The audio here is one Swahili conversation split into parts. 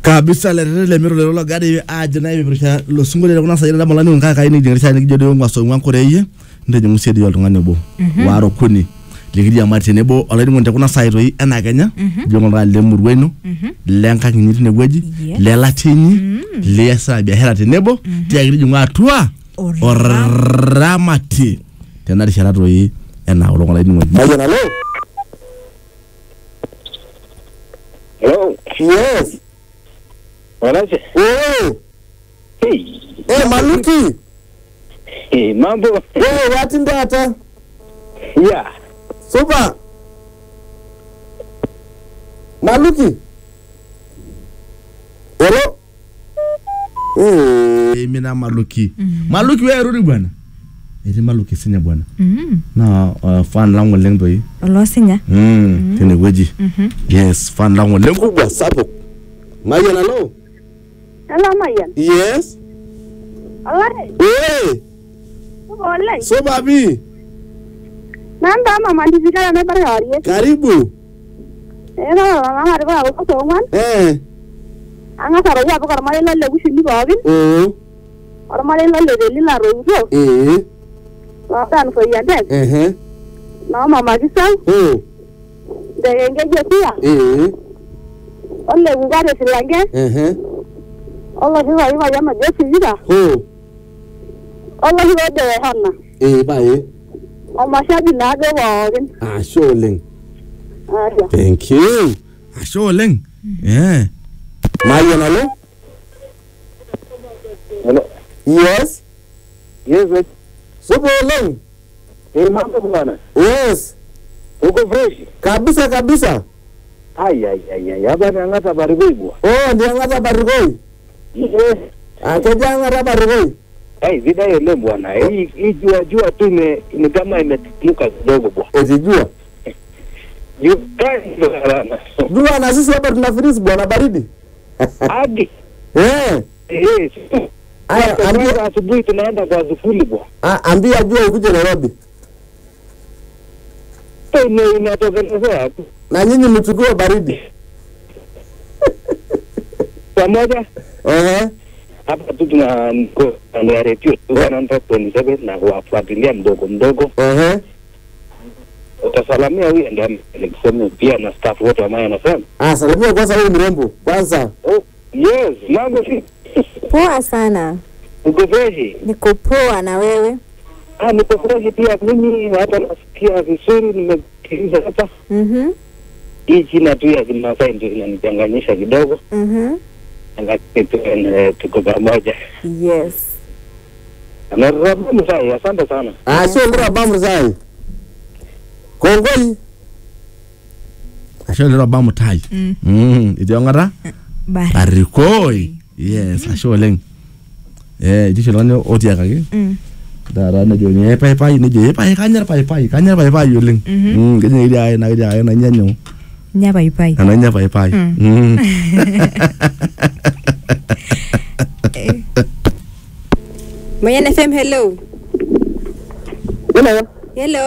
kabisa lerere lemiro lero logari ajo na ipirusha losungo lero kuna sayira damala ni kaka ini jingisha ni kijodo ngwa so ngwa koreye ndeje musiedi oltung'ani obo waro kuni likiri amari tenebo olainining'oni tekuna sai toi ena kenya ijo ng'oltung'ani lemurua ino lenkang inyi tinewueji Yes. lelatinyi liasita biashara tenebo tiaki tijing'u atua oramati tena rishata toi ena olong' olainining'oni Mayian, hello? Hello, Yes. Wanache. Wewe. Hey, Eh, Maluki. hey, mambo. Wewe wati ndata. Yeah. Super. Maluki. Hello? Eh. mina maluki maluki wewe rudi bwana etii maluki sinya bwana Mm. na uh, fan langu oleng toi olosinya mm, tenewueji yes fan langu oleng Kubwa sapuk. Mayian, hello? Hello, Mayan. Yes. Alright. Eh, Oleng. Super bi. Nanda mama ndizikala ne bare hariye. Karibu. Ena mama ari ba ko so man. Eh. Anga saro ya ko mare lalle kushini bagin. Oh. Or mare lalle de lila ro ro. Eh. La dan so ya dek. Eh. Na mama kisau Oh. de enge je tia. Eh. Olle ugare silange. Eh. Olle hiwa hiwa ya ma je sija. Oh. Olle hiwa de hanna. Eh, bye. O ma shabi na ge bagin. Ah, sure, Ling. Aja. Thank you. ashe oleng yeah. Mayian, hello? Hello. Yes. Yes, yes. Super Ling. Hey, mambo bwana. Yes. Uko fresh? Kabisa kabisa. Ai ai ai ai. Hapa nangata baribui bwa. Oh, ndiangata barikoi. Yes. Akejangata barikoi. Ai, vida ile bwana. Hii hii jua jua tu ime ni kama imetuka kidogo bwa. Etijua. Jua kali bwana. Jua na sisi hapa tuna freeze bwana baridi. Hadi. Eh. Eh, Aya, Kwanza ambia asubuhi tunaenda kwa zufuli bwa. a- ambia jua ukuje Nairobi. Ime inatokelezea tu. Na nyinyi mchukue baridi. Pamoja Eh. hapa tu tuna niko kando ya redio tu 127 na kuwafuatilia mdogo mdogo. Eh. utasalamia huyo ndio nikuseme pia na staff wote wa Maya FM. Ah, salimia kwanza huyu mrembo. Kwanza. Oh, yes, mambo si poa sana uko freshi? niko poa na wewe Ah, niko freshi pia mimi, hata nasikia vizuri, nimesikiliza hapa. Mhm, Hii jina tu ya Kimasai ndio inanichanganyisha kidogo, mhm. lakini tu eh, tuko pamoja. yes Na Rabu Msai, asante sana. Ah, sio ndira bamu zai. Kongoi. ashe lero ba mutai Mm. mm, etii ong'ata bari barikoi yes ashe oleng eh etii oshi oltung'ani otiakaki Mm. taata nejoni paipai nejo "Eh, pai kanyor paipai kanyor paipai oleng Mhm. Mm, kejo ketii ake naa ketii ake nanya nyoo nya paipai ananya paipai Mm. Mm. Mayan FM hello Hello. hello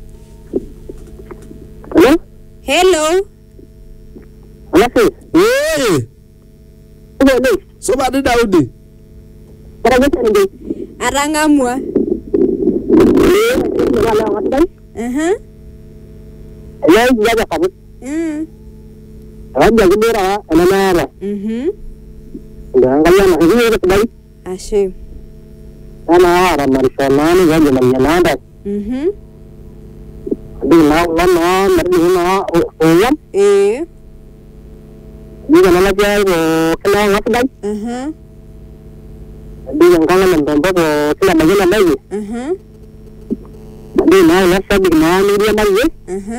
Hello. hello Alafu. Eh. Hello. Soba di Daudi. Para gete ndi. atang'amua Eh, ni wala watai. Aha. Ya ya ya kabu. Mm. Raja gidera ana nara. Mhm. Ndio angalia na hiyo ile kudai. ashe Ana ara marishalani ya jamaa nanda. Mhm. Di na na na mari na oyam. eh Di na na ja ko kala ngatai. Aha. Di na ngala na ndombo ko kila majina mai. Aha. Di na na sabi na ni dia mai. Aha.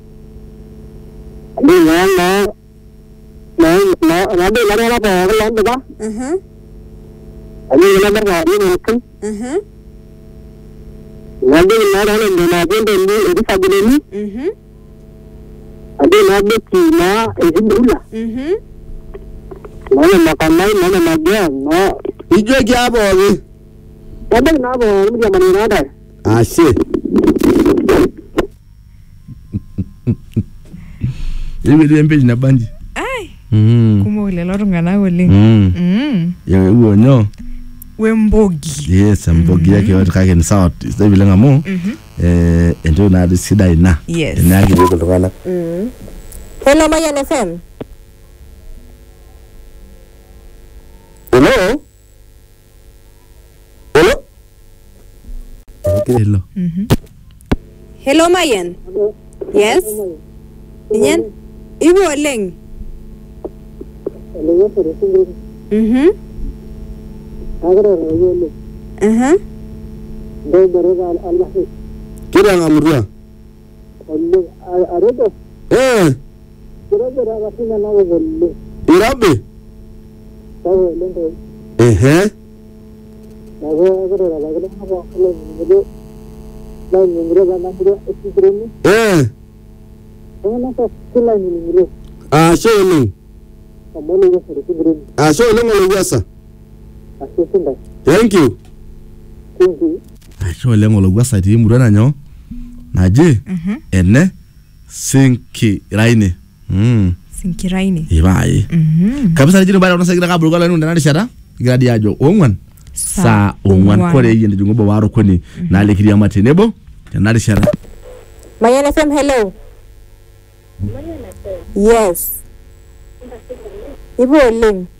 Di na na na na na di na na pa ko lan ba. Aha. Di na na na ni ni kan. Aha. Na di na na na na di di di sabi ni. Mhm. Adi na di ki na e di dula. Mhm. Na na makanai na na magia na. Ijo ki hapo wapi? Ada na bo ni dia mani na da. Ashe. Hivi ndio mpeji na banji ai Mm. kumok lelo tung'anak oleng Mm. Mm. Eewuo nyoo? wembogi Yes, embogi yake yote kake ni sawa sidai vile amu Mhm. eh entoki natii sidai ina. Yes. Eneakitieki iltung'anak. Hello, Mayan FM. Hello? Hello? Hello. Mhm. Hello, Mayan. Yes. Inyen? Ibu oleng. Mhm. Aha. Kitang'amutua. Eh, Irobi? Ehe. Eh, ashe oleng. Ashe oleng Oloyiasa. Thank you. Ashe oleng olowuasa etii emurua nanyoo naji Mhm. ene Sinkiraine. Mm. sinkiraine Ipae. Mhm. kabisa nijini baada unasa kira kabulu kala nunda narishata kigira dia ajo ongwan Saa saa ongwan ong'uan. kore yende jungo waro koni nalekiri ama tenebo tenarishata Mayan FM, hello. Yes. Ibu oleng.